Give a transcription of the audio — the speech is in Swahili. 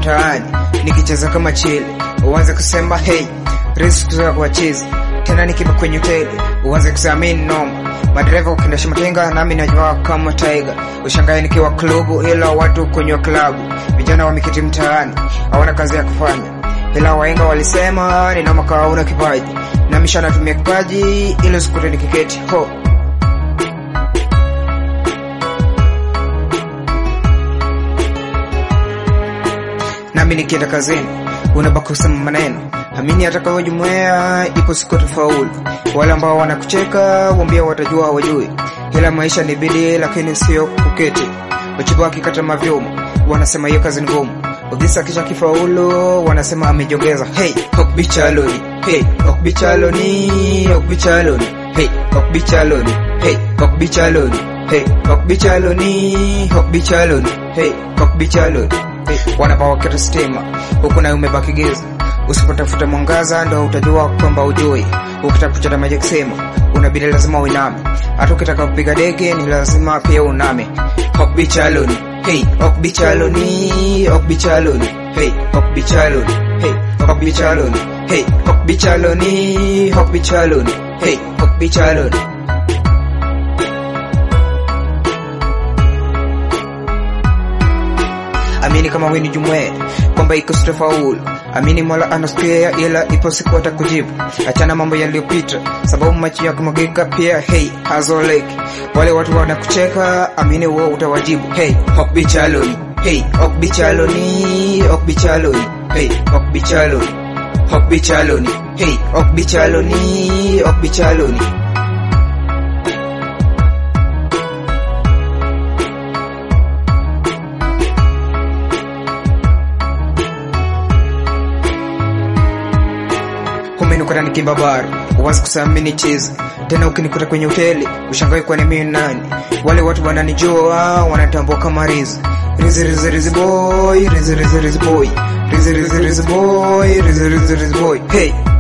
mtaani nikicheza kama chile, uanze kusema hey, riziki kutoka kwa chizi tena nikipa kwenye hoteli uanze kusema mimi noma madereva ukindasha matenga nami najua kama taiga ushangae nikiwa klubu ila watu kwenye klabu vijana wameketi mtaani hawana kazi ya kufanya ila waenga walisema ni noma kawa una kipaji na misha natumia kipaji ili usikute nikiketi ho nami nikienda kazini unabaki kusema maneno amini atakayojumuia ipo siku tafaulu wale ambao wanakucheka wambia watajua hawajui ila maisha ni bidii lakini sio kuketi wachibu akikata mavyuma wanasema hiyo kazi ngumu Ogisa kisha kifaulu wanasema amejongeza hey okbichaloni hey okbichaloni okbichaloni hey okbichaloni hey okbichaloni hey okbichaloni okbichaloni hey okbichaloni hey wanapawaketa stima huku nayo umebaki giza usipotafuta mwangaza ndo utajua kwamba ujui ukitaka kuchota maji kusema unabidi lazima uiname hata ukitaka kupiga dege ni lazima pia uname okbichaloni hey okbichaloni okbichaloni hey okbichaloni hey okbichaloni hey okbichaloni okbichaloni hey okbichaloni amini kama wewe ni jumwe kwamba iko sitafaulu amini mola anasikia ila ipo siku atakujibu achana mambo yaliyopita sababu machi ya kumagika pia hey hazoleki wale watu wanakucheka amini wewe utawajibu hey okbichaloni hey okbichaloni okbichaloni hey okbichaloni okbichaloni hey okbichaloni okbichaloni umenikuta nikimba bar uwazi kusema mimi ni chizi tena ukinikuta kwenye hoteli ushangai kwani mimi nani wale watu wananijua wanatambua kama rizi rizi rizi rizi boy rizi rizi rizi boy rizi rizi rizi boy rizi rizi rizi boy hey